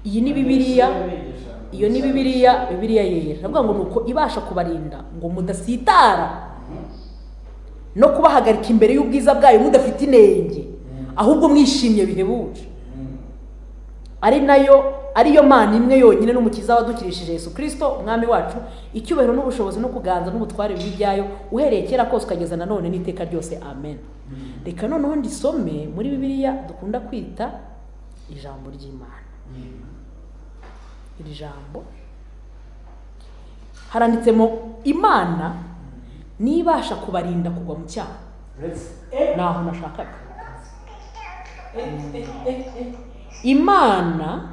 iyi ni bibiriya iyo ni bibiriya bibiriya yera ndavuga ngo ni uko ibasha kubarinda ngo mudasitara no kubahagarika imbere y'ubwiza bwayo mudafite inenge ahubwo mwishimye bihebuje ari nayo ariyo mana imwe yonyine n'umukiza wadukirishije Yesu kirisito umwami wacu icyubahiro n'ubushobozi no kuganza n'ubutware bw'ibyayo uhereye kera kose ukageza na none n'iteka ryose amen reka noneho ndisome muri bibiliya dukunda kwita ijambo ry'imana iri jambo haranditsemo imana n'ibasha kubarinda kugwa mu cyaha ni aho nashakaga imana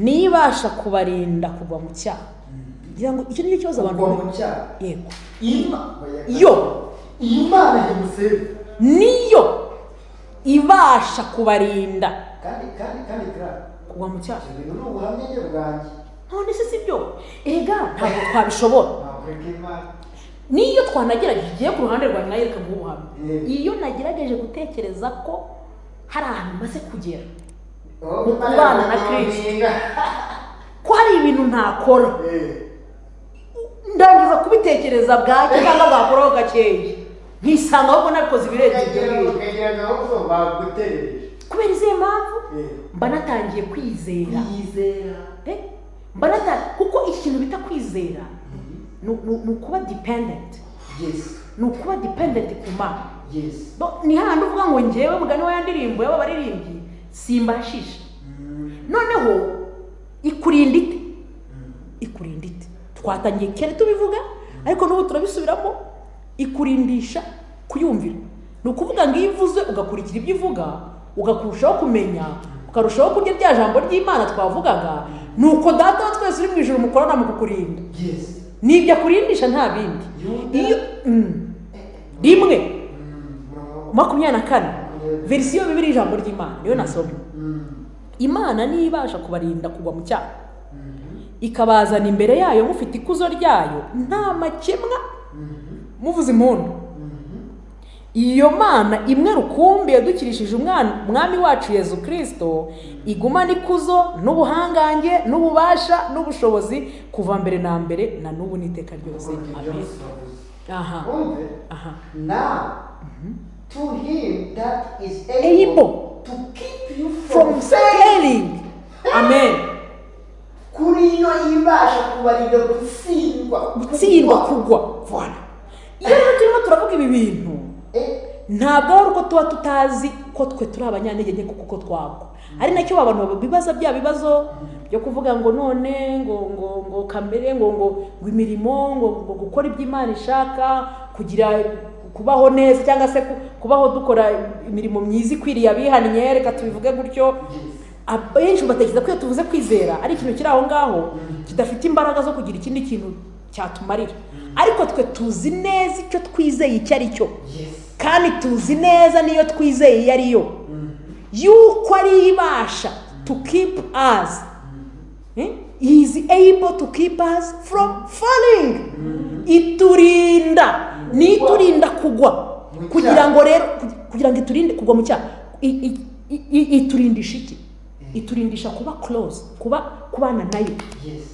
ntibasha kubarinda kugwa mu cyaha ngira ngo icyo ni cyo kibazo abantu Kugwa mu bahura- cyaha. yego yo yo iyi mana yamusebe niyo ibasha kubarinda kandi kandi kandi kandi kugwa mu cyaha ibyo bintu ni ubuhamya njye bwanjye none se si byo erega ntabwo twabishobora nakureka imana niyo twanagerageje igiye ku ruhande rwawe nawe reka nguhe ubuhamya Yego. iyo nagerageje gutekereza ko hari ahantu maze kugera Wowe Mu Imana kubana na yaguhamirira. ko hari ibintu ntakora Eh, ndangiza kubitekereza bwacye cyangwa bwakoraho gakeya nkisanga ahubwo nabikoze ibirenze ibyo ukagira ngibyo ukagira gahunda baguterereje kubera izihe mpamvu Eh, mba natangiye kwizera yizera Eh, mba nata- kuko ikintu bita kwizera ni ni- ni ukuba dipendenti yes ni ukuba dipendenti ku mana yes Bo- ni hahandi uvuga ngo ngewe mugani wa ya ndirimbo y'aba baririmbyi simbashisha noneho ikurinda ite ikurinda ite twatangiye kera tubivuga ariko n'ubu turabisubiramo ikurindisha kuyumvira ni ukuvuga ngo iyo ivuze ugakurikira ibyo ivuga ugakurushaho kumenya ukarushaho kurya rya jambo ry'imana twavugaga ni uko data wa twese uri mu ijoro mukorana mu kukurinda yes ni ibyo akurindisha nta bindi Yuda. iyo mm. rimwe Mm, makumyabiri na kane verisiyo bibiri ijambo ry'imana niyo nasomye mm, imana niyo ibasha kubarinda kugwa mu cyaha mm, ikabazana imbere yayo mufite ikuzo ryayo nta makemwa mm, muvuze impundu mm, iyo mana imwe rukumbi yadukirishije umwana umwami wacu yezu kirisito igumana ikuzo n'ubuhangange n'ububasha n'ubushobozi kuva mbere na mbere na n'ubu n'iteka ryose amen aha Wumve, aha now to him that is Able. able to keep you from from failing amen kuri iyo ibasha kubarinda gutsindwa gutsindwa kugwa Voilà. iyo rero turimo turavuga ibi bintu Eh, ntabwo ari uko tuba tutazi ko twe turi abanyantege nke kuko twagwa ari nacyo abantu bibaza bya bibazo byo kuvuga ngo none ngo ngo ngo kamere ngo ngo ngo imirimo ngo ngo gukora ibyo imana ishaka kugira kubaho neza cyangwa se ku- kubaho dukora imirimo myiza ikwiriye abihannye reka tubivuge gutyo abenshi batekereza ko iyo tuvuze kwizera ari ikintu kiri aho ngaho kidafite imbaraga zo kugira ikindi kintu cyatumarira ariko twe tuzi neza icyo twizeye icyo ari cyo yes kandi tuzi neza niyo twizeye iyo ari yo yuko ari ibasha to keep us Eh? He is able to keep us from falling iturinda ni iturinda kugwa Mu kugira cyaha. ngo rero kugira ngo iturinde kugwa mu cyaha I- i- i- i- iturindisha iki iturindisha kuba close kuba kubana nayo yes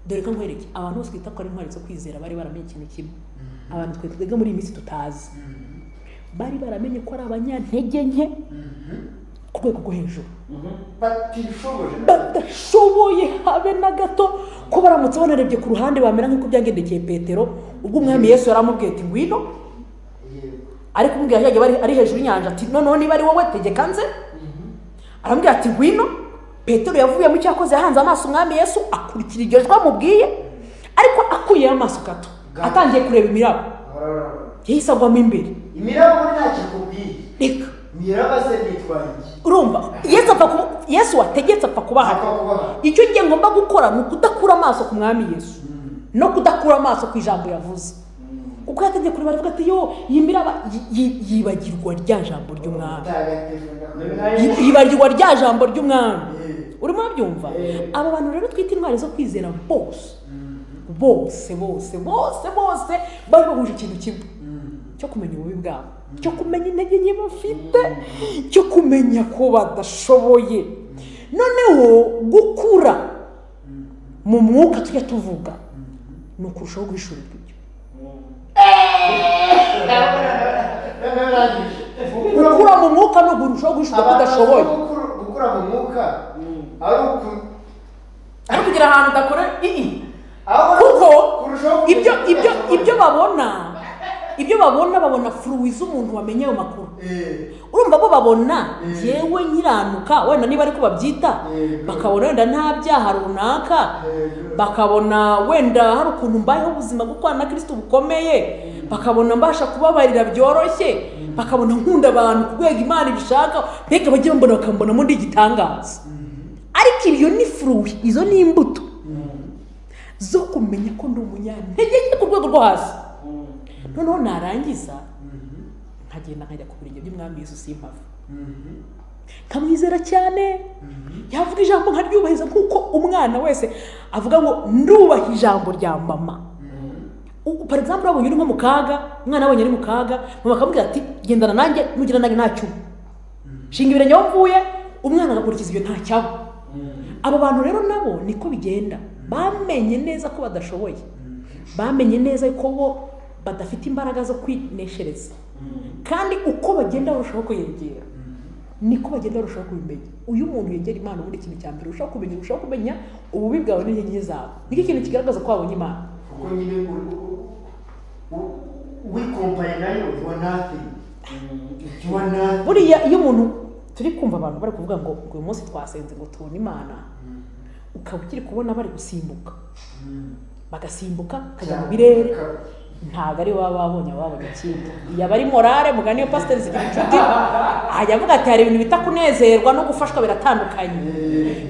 dore ko nkwereke abantu bose twita ko ari intwari zo kwizera bari baramenye ikintu kimwe abantu twe twebwe muri iyi minsi tutazi bari baramenye ko ari abanyantege nke ku rwego rwo hejuru batishoboje badashoboye habe na gato ko baramutse banarebye ku ruhande bamera nk'uko byangendekeye petero ubwo umwami yesu yari amubwiye ati ngwino Yego. ari kumubwira yajya bari ari hejuru y'inyanja ati noneho niba ari wowe tegeka nze aramubwira ati ngwino petero yavuyemo icyo yakoze yahanze amaso umwami yesu akurikira iryo jwi amubwiye ariko akuyeho amaso gato atangiye kureba imirabo Arararara. yahise agwamo imbere imiraba ubu ntacyo ikubwiye reka imiraba se nitwaye iki urumva yesu apfa kuba yesu wategetse apfa kubaha Apfa kubaha. icyo ngiye ngomba gukora ni ukudakura amaso ku mwami yesu no kudakura amaso ku ijambo yavuze kuko yategeye kureba aravuga ati yo iyi miraba yi- yi- yibagirwa rya jambo ry'umwami Mutagatifu na- Yi- yibagirwa rya jambo ry'umwami Eh. urimo urabyumva Eh. aba bantu rero twita intwari zo kwizera bose bose bose bose bose bari bahuje ikintu kimwe cyo kumenya ububi bwabo cyo kumenya intege nke bafite cyo kumenya ko badashoboye noneho gukura mu mwuka tujya tuvuga ni ukurushaho guhishura ibyo gukura mu mwuka ni ukurushaho guhishura ko udashoboye gukura mu mwuka ari uku ari kugira ahantu udakora ii ahora kuko kurushaho ibyo kumenya ibyo udashoboye. ibyo babona ibyo babona babona furuwi z'umuntu wamenye ayo makuru Eh, urumva bo babona Mm. yewe nyiranuka wenda niba ariko babyita Mm. bakabona wenda nta byaha runaka Mm. bakabona wenda hari ukuntu mbayeho ubuzima bw'ukwana na kirisiti bukomeye bakabona mbasha kubabarira byoroshye bakabona nkunda abantu ku rwego imana ibishaka mbega bajye bambona bakambonamo ndi igitangaza ariko ibyo ni furuwi izo ni imbuto zo kumenya ko ndi umunyantege ku rwego rwo hasi noneho narangiza nkagenda nkajya ku birenge by'umwami yesu simpava mhm, nkamwizera cyane yavuga ijambo nkaryubahiriza nk'uko umwana wese avuga ngo ndubaha ijambo rya mama U- par exemple wabonye uri nko mu kaga umwana wabonye ari mu kaga mama akamubwira ati gendana nanjye nugira nanjye ntacyo uba." shinga ibirenge aho mvuye umwana agakurikiza ibyo ntacyaba abo bantu rero nabo niko bigenda bamenye neza ko badashoboye bamenye neza ko bo badafite imbaraga zo kwineshereza kandi uko bagenda barushaho kwiyongera niko bagenda barushaho kubimenya uyu muntu yegera imana ubundi ikintu cya mbere urushaho kumenya urushaho kumenya ububi bwawe n'intege nke zawe nicyo kintu kigaragaza ko wabonye imana kuko nyine u- u- u- wikompanya nayo you are nothing. You are nothing. buriya iyo umuntu turi kumva abantu bari kuvuga ngo ngo uyu munsi twasenze ngo tubone imana ukaba ukiri kubona bari gusimbuka bagasimbuka bakajya mu birere ntabwo ari baba babonye aba babonye ikindi iyo abari morale mugani iyo pasiteri zigira inshuti ajya avuga ati hari ibintu bita kunezerwa no gufashwa biratandukanye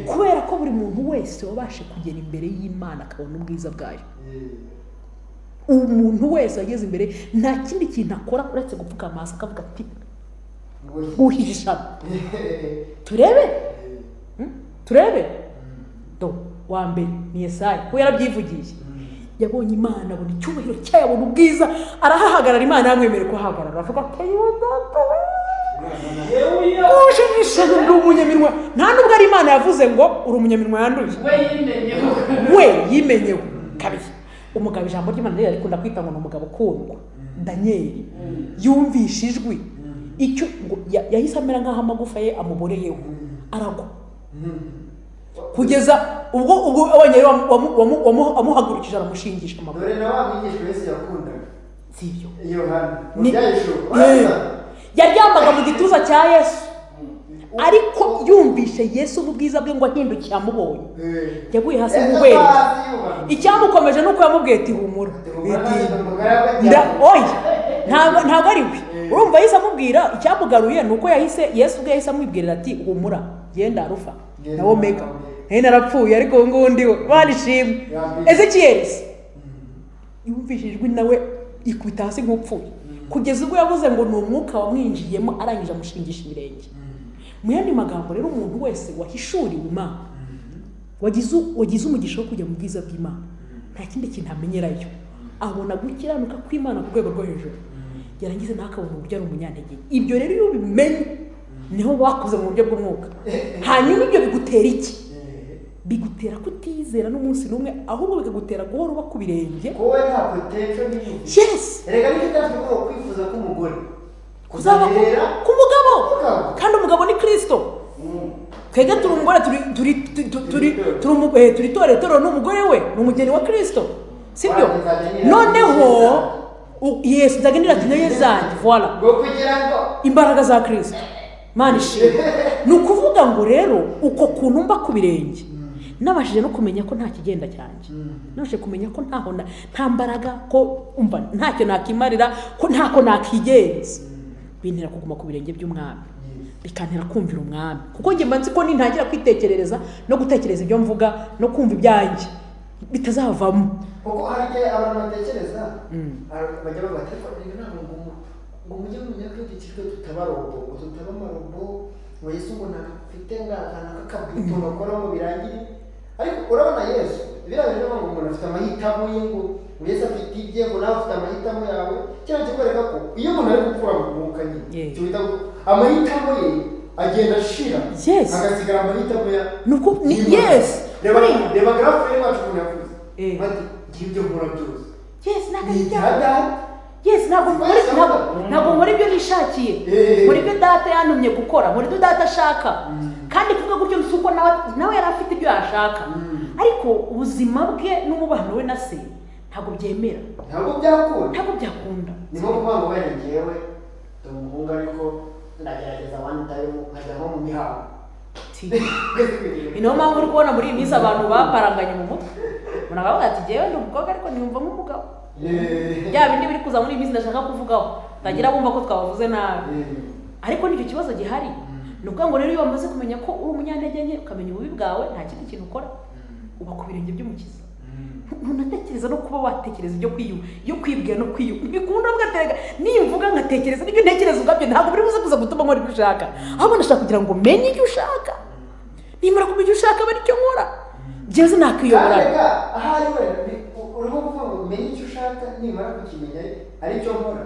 kubera ko buri muntu wese wabashe kugera imbere y'imana akabona ubwiza bwayo umuntu wese wageze imbere nta kindi kintu akora uretse gupfuka amaso akavuga ati uhisha turebe Hmm? turebe do wa mbere ni yesaya we yarabyivugiye yabonye imana abona icyubahiro cyayo abona ubwiza arahahagarara imana yamwemerera kuhahagarara avuga ati yewe data we ushimishije ndi umunyaminwa nta nubwo ari imana yavuze ngo uri umunyaminwa yanduye we yimenyewe kabiri umugabo ijambo ry'imana rero rikunda kwita ngo ni umugabo ukundwa daniyeli yumvisha ijwi icyo ngo ya- yahise amera nk'aho amagufa ye amuboreyeho aragwa kugeza ubwo ubwo abonye rero wamu- wamu- wamu- wamu- wamuhagurukije aramushingisha amaguru dore na wa mwigishwa yesu yakundaga si ibyo yohana Ni- mubyahisho Eh. yaryamaga mu gituza cya yesu ariko yumvishe yesu ububwiza bwe ngo ahindukiye amubonye yaguye hasi nk'ubwenge icyamukomeje ni uko yamubwiye ati humura Nda- oya ntabwo ntabwo ari we urumva yahise amubwira icyamugaruye ni uko yahise yesu ubwe yahise amubwirira ati humura genda rufa na omega nayo narapfuye ariko ubu ngubu ndiwe barishimwe ezekiyelisi yumvishijwe nawe ikubita hasi nk'upfuye kugeza ubwo yavuze ngo ni umwuka wamwinjiyemo arangije amushingisha ibirenge mu yandi magambo rero umuntu wese wahishuriwe imana wagize wagize umugisha wo kujya mu bwiza bw'imana nta kindi kintu amenyerayo abona gukiranuka kw'imana ku rwego rwo hejuru yarangiza nawe akabona uburyo ari umunyantege ibyo rero iyo ubimenye niho wakoze mu buryo bw'umwuka hanyuma ibyo bigutera iki bigutera kutizera n'umunsi n'umwe ahubwo bikagutera guhora uba ku birenge wowe nta potential nini yesi erega nicyo cyatuma ugomba kwifuza k'umugore kuzaba ku- Kumenyera ku mugabo Mugabo. kandi umugabo ni kirisito twebwe turi umugore turi turi tu- tu- turi Turi turi umu- eh, turi torero n'umugore we ni umugeni wa kirisito sibyo Wazanye neza. noneho u- yesu nzagendera ku ntebe zanjye voila ngo kugira ngo imbaraga za kirisito mani ishimwe ni ukuvuga ngo rero uko kuntu mba ku birenge nabashije no kumenya ko nta kigenda cyanjye nabashije kumenya ko ntaho na- nta mbaraga ko umva ntacyo nakimarira ko ntako nakigenza bintera kuguma ku birenge by'umwami bikantera kumvira umwami kuko njye mba nzi ko nintangira kwitekerereza no gutekereza ibyo mvuga no kumva ibyanjye bitazavamo kuko hari igihe abantu batekereza abantu bajya bavuga ati ariko rero ntabwo ngo mu- ngo mujye mumenya ko dukijwe tutaba robo ngo tutaba amarobo ngo yesu ngo ntafite ngakana k'akabwito bakoramo birangire ariko urabona yesu biriya bintu ngo umuntu afite amahitamo ye ngo ngo yesu afite ibye ngo nawe afite amahitamo yawe kino kikwereka ko iyo umuntu ari gukura mu mwuka nyine Yeah. cyo bita ngo amahitamo ye agenda ashira Yes. agasigara amahitamo ya nuko ni y'Imana. yesi reba reba garafu rero wacu ukuntu yakuze Eh. bati ngiye ibyo nkora byose yesi ntabwo ni ari ibya ibyaha data yesi ntabwo nkora Yes, ntabwo mm. ntabwo nkora ibyo nishakiye Eh. nkora ibyo data yantumye gukora nkora ibyo data ashaka kandi kuvuga gutyo si uko nawe nawe yari afite ibyo yashaka Mm. ariko ubuzima bwe n'umubano we na se ntabwo byemera ntabwo byakunda ntabwo byakunda ni nko kuvuga ngo wenda ngewe ndi umuhungu ariko ndagerageza wani tayimu nkajya nko mu mihango Ti. ni nayo mpamvu uri kubona muri iyi minsi abantu baparanganye mu mutwe umuntu akavuga ati njyewe ndi umukobwa ariko niyumva nk'umugabo Eh. bya bindi biri kuza muri iyi minsi ndashaka kuvugaho batangira bumva ko twabavuze nabi Eh. ariko nicyo kibazo gihari ni ukuvuga ngo rero iyo wamaze kumenya ko uri umunyantege nke ukamenya ububi bwawe nta kindi kintu ukora uba ku birenge by'umukiza ntunatekereza no kuba watekereza ibyo kwiyuba iyo kwibwira no kwiyuba bikunda ugatega nimvuga nkatekereza n'ibyo ntekereza ubwabyo ntabwo biri buze kuza gutuma nkora ibyo ushaka ahubwo ndashaka kugira ngo menye icyo ushaka nimara kumenya icyo ushaka bari icyo nkora njyewe sinakwiyobora Kajyaga, ahari wenda ni- u- urimo kuvuga ngo umenye icyo ushaka nimara kukimenya ari cyo nkora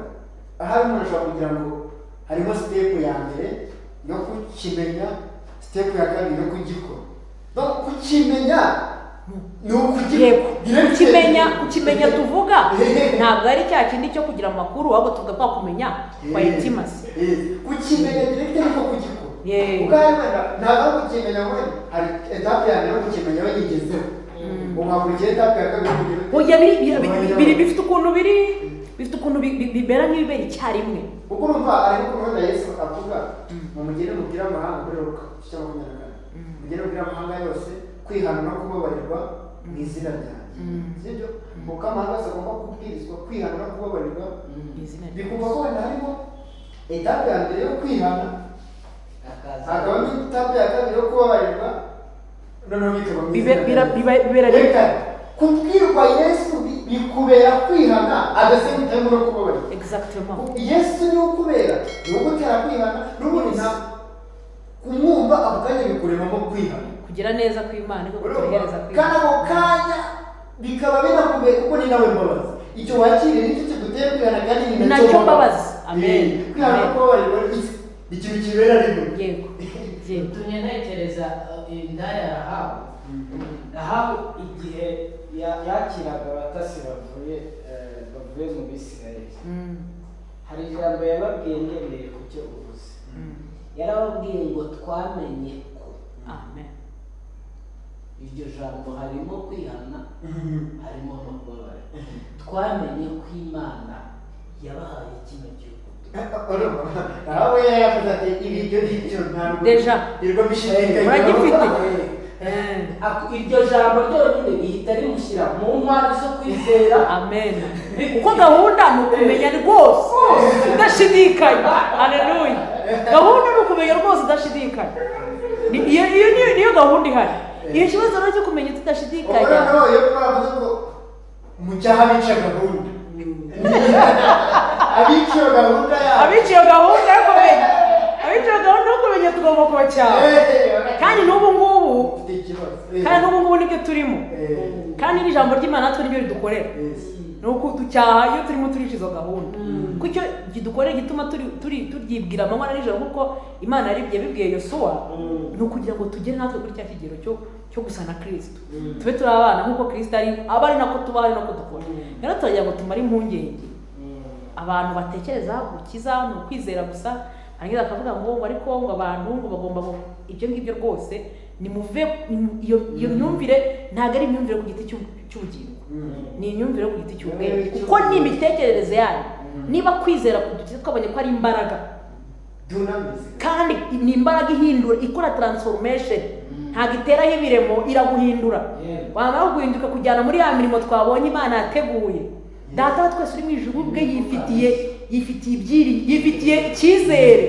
ahari umuntu ashobora kugira ngo harimo sitepu ya mbere yo kukimenya sitepu ya kabiri yo kugikora no kukimenya ni ukugikora yego Birakeye. ukimenya ukimenya tuvuga ntabwo ari cya kindi cyo kugira amakuru ahubwo tuvuga twakumenya kwa Eh, intimasi eh, Kukimenya direkite ariko kugikora Yego. ubwawe wenda ntabwo kukimenya wenda hari etape ya mbere yo kukimenya wayigezeho ukakurikiye etape ya kabiri kugira- oya biri- biri- biri- biri- bifite ukuntu biri bifite ukuntu bi- bi- bimera nk'ibibera icyarimwe kuko urumva ari gukunda yesu avuga mu mugeni mubwira amahanga kuri ruka igice cya makumyabiri na kane mugeni mubwira amahanga yose kwihana no kubabarirwa mu izina ryanjye sibyo kuko amahanga yose agomba kubwirizwa kwihana no kubabarirwa Mu izina rya- bikumva ko wenda harimo etape ya mbere yo kwihana hakabamo etape ya kabiri yo kubabarirwa noneho bikaba mu izina Bibe- bira- ryanjye. biba- bibera rimwe. Reka, kubwirwa yesu bi- bikubera kwihana agase gutemba no kubabarirwa Exactement. yesu ni ukubera ni ugutera kwihana n'ubundi nta kumwumva ako kanya bikuremamo kwihana kugira neza kw'imana no kutuhereza Urumva? kandi kw'imana ako kanya bikaba binakubera kuko ni nawe mbabazi icyo wakiriye nicyo kigutera kwihana kandi ni Ni nacyo mbabazi. Amen. Eh, kwihana Amen. no kubabarirwa ni iki? ni ikintu kibera rimwe yego yego tumye ntekereza eh, indaya rahabu rahabu igihe ya- yakiraga abatasi bavuye eh, bavuye mu bisirayeli Mm, hari ijambo yababwiye ngendeye ku cyo uvuze mm. yarababwiye ngo twamenye ko amen iryo jambo harimo kwihana Mhm. harimo no kubabara twamenye ko imana yabahaye kino gihugu urumva nawe yaravuze ati ibi ibyo ni ibyo ntabwo Deja. nirwo bishirika Uragifite? Eh, ako- iryo jambo ryonyine rihita rimushyira mu ntwari zo kwizera amen kuko gahunda ni ukumenya rwose udashidikanya haleluya gahunda ni ukumenya rwose udashidikanya Ni- iyo iyo niyo niyo gahunda ihari iyo kibazo rero cyo kumenya tudashidikanya noneho iyo twavuze ngo mu cyaha bica gahunda abica gahunda yabo abica iyo gahunda yo kumenya abica iyo gahunda yo kumenya tugomba kubacyaha kandi n'ubu ngubu kandi n'ubu ngubu nibyo turimo kandi n'ijambo ry'imana natwe niryo ridukorera ni uku ducyaha iyo turimo turica izo gahunda Mm. kuko icyo kidukorera gituma turi turi turyibwira amanywa na nijoro kuko imana yaribye bibwiye yosuwa Mm. ni ukugira ngo tugere natwe kuri cya kigero cyo cyo gusa na kirisito tube turi abana nk'uko kirisito ari aba ari nako tuba ari nako dukora Mm. rero turagira ngo tumare impungenge abantu batekereza gukiza ni ukwizera gusa hanyuma bakavuga ngo ngo ariko ngo abantu ngo bagomba ngo ibyo ngibyo rwose nimuve nimu- iyo iyo myumvire ntabwo ari imyumvire ku giti cy'u- cy'ubugingo ni imyumvire yo ku giti cy'ubwenge kuko ni imitekerereze yayo niba kwizera kudukiza twabonye ko ari imbaraga dunamizi kandi ni imbaraga ihindura ikora transformation ntabwo iteraho ibiremo iraguhindura Yeah. wamara guhinduka kujyana muri ya mirimo twabonye imana yateguye data wa twese uri mu ijuru ubwe yifitiye yifitiye ibyiri yifitiye icyizere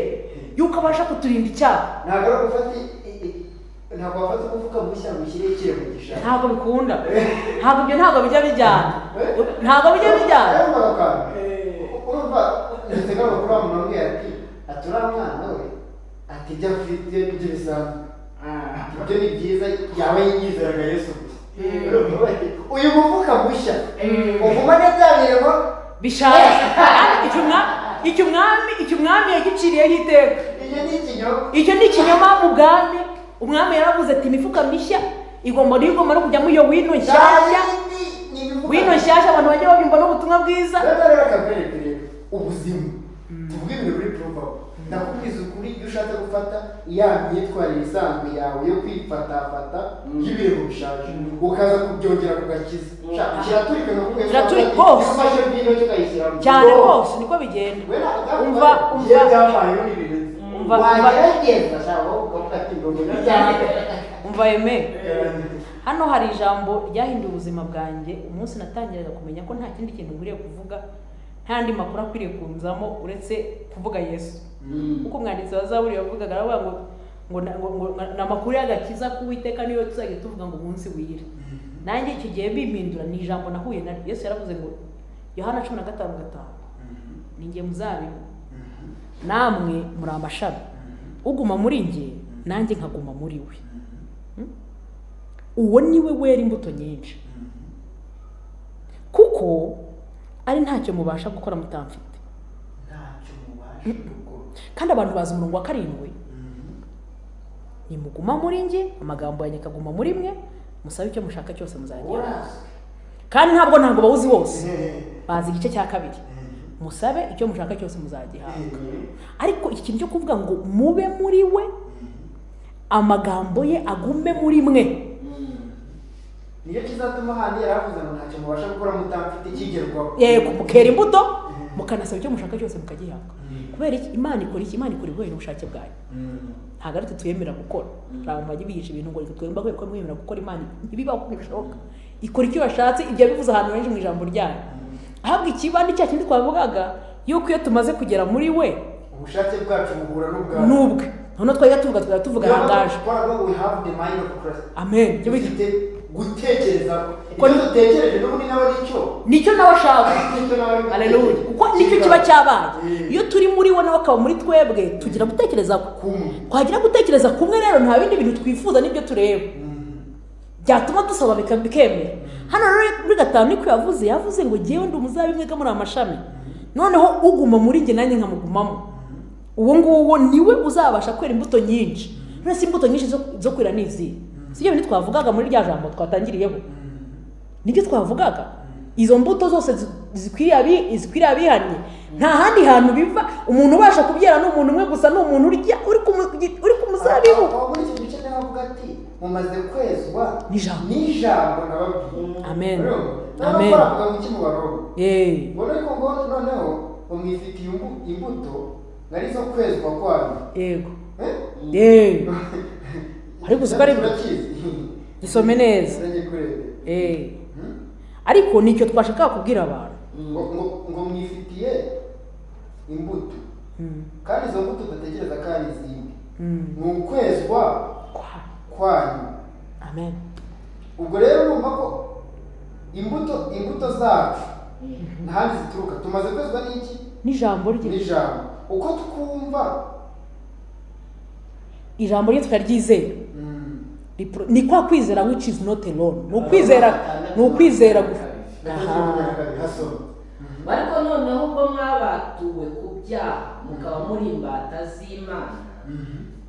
yuko abasha kuturinda icyaha ntabwo ari gufata i- i- i- ntabwo wafata umufuka mushya ngo ushyire ikire mu gishanga ntabwo bikunda ntabwo ibyo ntabwo bijya bijyana ntabwo bijya bijyana Urumva ako kantu? urumva ndatega amakuru wa muntu umwe ati atura mwana we ati ibyo afite ibyo bisanzwe ati ibyo ni byiza yaba yizeraga yesu gusa Urumva bati, uyu mufuka mushya uvuma neza birimo bishaje kandi icyo umwami icyo umwami icyo umwami yagiciriyeho iteka iyo ni ikinyoma kinyoma icyo ni ikinyoma mu bwami umwami yaravuze ati imifuka mishya igomba niyo igomba no kujyamo iyo wino nshyashya wino nshyashya abantu bajya babyumva n'ubutumwa bwiza rero rero kaberekere ubuzima tuvuge ibintu biri kuvaho ndakubwiza ukuri iyo ushatse gufata ya myitwarire isanzwe yawe yo kwifatafata y'ibintu bishaje ukaza kubyongera ku gakiza kiraturika nakubwiye Kiraturika rwose rwose. ufashe bwino kikayishyiramo cyane rwose niko bigenda umva iyo umva byabayeho ni bibiri umva umva wagerageza cyangwa ukavuga ati ngo ngwino cyane umva yeme hano hari ijambo ryahinduye ubuzima bwanjye umunsi natangiraga kumenya ko nta kindi kintu nkwiriye kuvuga nta andi makuru akwiriye kunzamo uretse kuvuga yesu kuko umwanditsi wa zaburi yavugaga aravuga ngo ngo na- ngo- ngo ni amakuru y'agakiza k'uwiteka niyo tuzajya tuvuga ngo umunsi wira nanjye icyo gihe bimpindura ni ijambo nahuye naryo yesu yaravuze ngo yohana cumi na gatanu gatanu ni njye muzabibu namwe muri amashami uguma muri njye nanjye nkaguma muri we uwo ni we wera imbuto nyinshi kuko ari ntacyo mubasha gukora mutamfite ntacyo mubasha gukora kandi abantu bazi umurongo wa karindwi nimuguma muri njye amagambo yanjye akaguma muri mwe musabe icyo mushaka cyose muzagira kandi ntabwo ntabwo bawuzi bose bazi igice cya kabiri musabe icyo mushaka cyose muzagihabwa ariko iki kintu cyo kuvuga ngo mube muri we amagambo ye agume muri mwe niyo kizatuma handi yaravuze ngo ntacyo mubasha gukora mutamfite kigerwaho yego mukera imbuto mukanasaba icyo mushaka cyose mukagihabwa kubera iki imana ikora iki imana ikora ibihuye n'ubushake bwayo ntabwo ari twe tuyemera gukora hari abantu bajya bigisha ibintu ngo twemba ko mwemera gukora imana ibibaho ntibishoboka ikora icyo yashatse ibyo yabivuze ahantu henshi mu ijambo ryayo ahabwa ikibandi cya kindi twavugaga yuko iyo tumaze kugera muri we ubushake bwacu buhura ni n'ubwawe ubwe noneho twajya tuvuga twajya tuvuga ahangaje we have the mind of Christ amen Ibyo bita- dufite gutekereza Ko- ibyo dutekereje n'ubundi nawe ari cyo nicyo nawe ashaka nicyo nawe ari Haleluya. gutekereza. kuko nicyo kiba cyabaye Mm. iyo turi muri we nawe akaba muri twebwe tugira gutekereza kumwe twagira gutekereza kumwe rero nta bindi bintu twifuza n'ibyo tureba byatuma dusaba bika- bikemera hano rero muri gatanu niko yavuze yavuze ngo ngewe ndi umuzabibu mwega muri amashami noneho uguma muri njye nanjye nkamugumamo uwo nguwo niwe uzabasha kwera imbuto nyinshi none si imbuto nyinshi zo- zo kwera ni izihe si ibyo bintu twavugaga muri rya jambo twatangiriyeho nibyo twavugaga izo mbuto zose zi- zikwiriye abi- zikwiriye abihannye nta handi hantu biva umuntu ubasha kubyara ni umuntu umwe gusa ni umuntu urya uri ku mu- uri ku muzabibu Aho muri iki gice niho avuga ati mumaze kwezwa N'ijambo. n'ijambo nababwiye Amen. Rero, Amen. n'abakora avuga ngo iki mubarobe yeee ngo ariko ngo noneho bamwifitiye imbu- imbuto nari zo kwezwa kwayo yego Eh? yeee Ariko uzi ko ari- Turakizi. Gisome neza. Nanjye kurebe. yeee Hmm? ariko nicyo twashakaga kubwira abantu ngo ngo- ngo mwifitiye imbuto kandi izo mbuto dutekereza ko ari izindi Mm. ni ukwezwa Kwa- kwanyu amen ubwo rero urumva ko imbuto imbuto zacu ntahandi zituruka tumaze kwezwa n'iki n'ijambo rye n'ijambo uko twumva ijambo rye turaryizera mm, Ripro- ni kwa kwizera which is not alone ni ukwizera ni ukwizera gusa Aha. hasoma ariko noneho ubwo mwabatuwe ku byaha mukaba muri imbata z'imana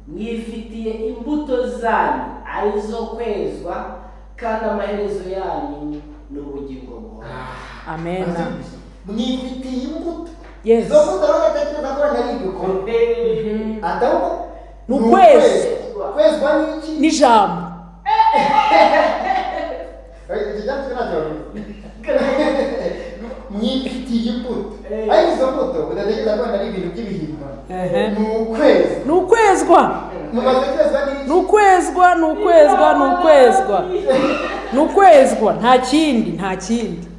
mwifitiye imbuto zanyu arizo kwezwa kandi amaherezo yanyu ni ubugingo bwawe amen mwifitiye imbuto Yes. izo mbuto rero ugatekereza ko wenda ari ibikorwa adahubwo Ni ukwezi. kwezwa n'iki n'ijambo Eh, iki cyatsi ntacyo mwifitiye imbuto ariko izo mbuto udatekereza ko wenda ari ibintu by'ibihimbano Ehe. ni ukwezi ni ukwezwa mumaze kwezwa ni n'iki ukwezwa ni ukwezwa ni ukwezwa ni ukwezwa nta kindi nta kindi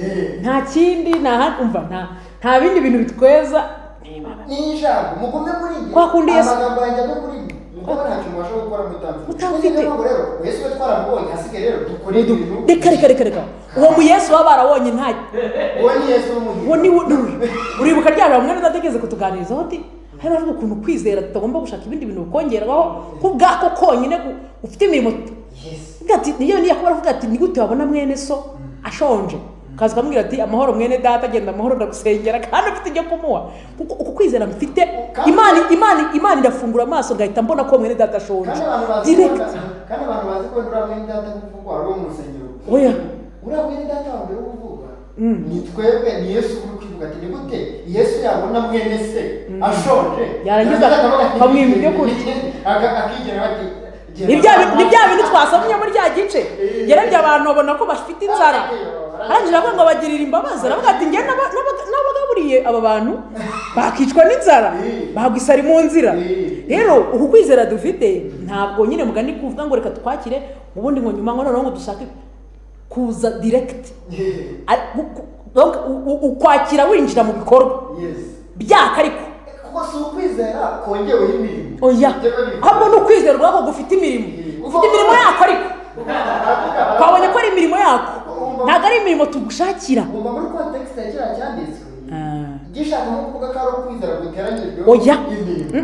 Eh, nta kindi nta handi umva nta nta bindi bintu bitweza n'ijambo mugume muri njye Kwa kundi Yesu- amagambo yanjye abe muri njye kuko ntacyo mubasha gukora mutamfite Mutamfite. rero yesu we twaramubonye hasigaye rero dukore ibintu reka reka reka reka uwo mu yesu baba barabonye nta uwo ni yesu w'umuhinzi uwo ni wo uribuka rya jambo mwari udatekereza kutuganirizaho uti hari avuga ukuntu kwizera tutagomba gushaka ibindi bintu bikongeraho ko ubwako konyine gu- ufite imirimo yesu Avuga ati, niyo niyo kuba aravuga ati ni gute wabona mwene so ashonje kaza ukamubwira ati amahoro mwene data agenda amahoro ndagusengera kandi ufite ibyo kumuha kuko uku kwizera mfite Kandi- imana imana imana irafungura amaso ngahita mbona ko mwene data ashonje kandi abantu bazi ko direct kandi abantu bazi ko uriya mwene data kuvugwa ari uwo mu rusengero oya uriya mwene data wa mbere kuvugwa Mm. ni twebwe ni yesu uri kuvuga ati ni gute yesu yabona mwene se ashonje Yarangiza Yarangiza akavuga ati, bamuha ibyo kurya. Aka- akigira bati ni bya bi- ni bya bintu twasomye muri rya gice yarebye abantu babona ko bafite inzara arangije aravuga ngo abagirire imbabazi aravuga ati njye n'aba- n'aba- n'abagaburiye aba bantu bakicwa n'inzara bagwa isari mu nzira rero uku kwizera dufite ntabwo nyine mugani kuvuga ngo reka twakire ubundi ngo nyuma ngo noneho ngo dushake kuza direkiti ukwakira winjira mu bikorwa yesi byaka ariko kuko si ukwizera kongeweho imirimo oya Kongeweho imirimo. ahubwo ni ukwizera urabona ko gufite imirimo ufite imirimo yako ariko twabonye ko ari imirimo yako ntabwo ari imirimo tugushakira Ngomba muri kontekisite ya kiriya cyanditswe Ah. gishaka nko kuvuga ko ari ukwizera guteranyirijweho Oya. imirimo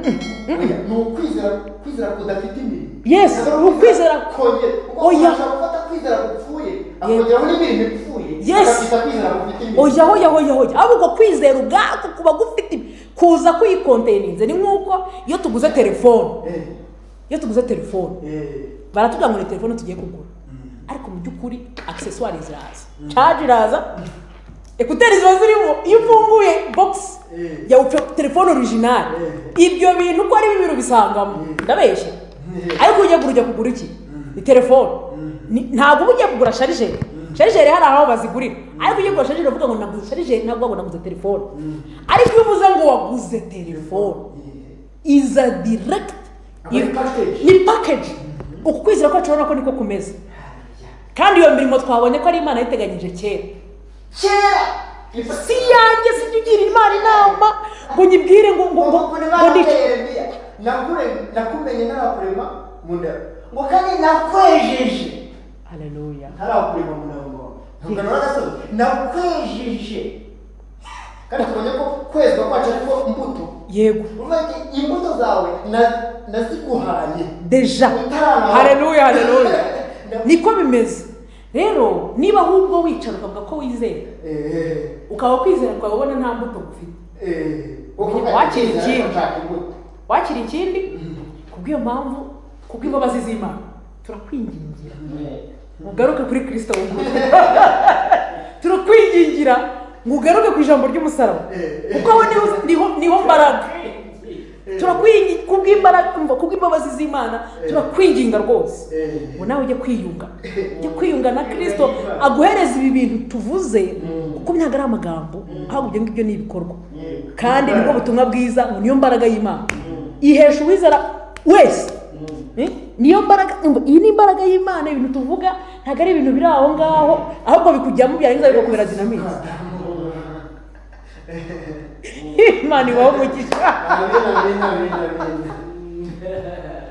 Oya, ni ukwizera kwizera kudafite imirimo Yes, Kuzera ni ukwizera- kongera kuko Oya. umuntu ashobora gufata kwizera gupfuye akongeraho n'imirimo ipfuye Yes. akabyita kwizera gufite imirimo oya oya oya oya ahubwo kwizera ubwako kuba gufite kuza kwiyikonteininze ni nk'uko iyo tuguze telefone Eh, iyo tuguze telefone eh, baratubwira ngo ni telefone tugiye kugura ariko mu by'ukuri akiseswari ziraza caje iraza ekuteri ziba zirimo iyo ufunguye bogisi Mm. ya telefone orijinali ibyo bintu uko ari bibiri ubisangamo ndabeshya ariko ujya kugura ujya kugura iki ni telefone Ni- ntabwo uba ugiye kugura sharijeri sharijeri hari aho bazigurira ariko ugiye kugura sharijeri uvuga ngo naguze sharijeri ntabwo ngo naguze telefone ariko iyo uvuze ngo waguze telefone iza direkiti Aba ari package. ni package uku kwizera kwacu urabona ko niko kumeze kandi iyo mirimo twabonye ko ari imana yayiteganyije kera kera si yanjye sijya ugira imana inama ngo nyibwire ngo ngo ngo Ubukure ngo ndice baraterereye. Nakure- nakumenye ntarakurema mu nda ngo kandi nakwejeje haleluya ntarakurema mu nda ngo ntugarura agasozi nakwejeje kandi tubonye ko kwezwa kwacu ariko imbuto yego uvuga ati imbuto zawe na- naziguhaye deja haleluya haleluya niko bimeze rero niba ahubwo wicara ukavuga ko wizera Eh, ukaba kwizera kwawe ubona nta mbuto gufite eh, uvuga ati, Wakiriye "Kwizera ikindi." ko nshaka imbuto wakira ikindi kubw'iyo mpamvu kubw'imbabazi z'imana turakwingingira ugaruke kuri kirisito w'umutwe turakwingingira ngo ugaruke ku ijambo ry'umusaraba kuko aho niho niho niho mbaraga turakwingi kubw'imbaraga kubw'imbabazi z'imana turakwinginga rwose Eh. ngo nawe ujye kwiyunga ujye kwiyunga na kirisito aguhereza ibi bintu tuvuze kuko ntabwo ari amagambo ahubwo ibyo ngibyo ni ibikorwa kandi nibwo butumwa bwiza ngo niyo mbaraga y'imana ihesha uwizera wese Eh? niyo mbaraga ngo iyi ni imbaraga y'imana ibintu tuvuga ntabwo ari ibintu biri aho ngaho ahubwo bikujyamo byarangiza bikakubera dinamite imana ibaho umugisha Amen, amen, amen, amen.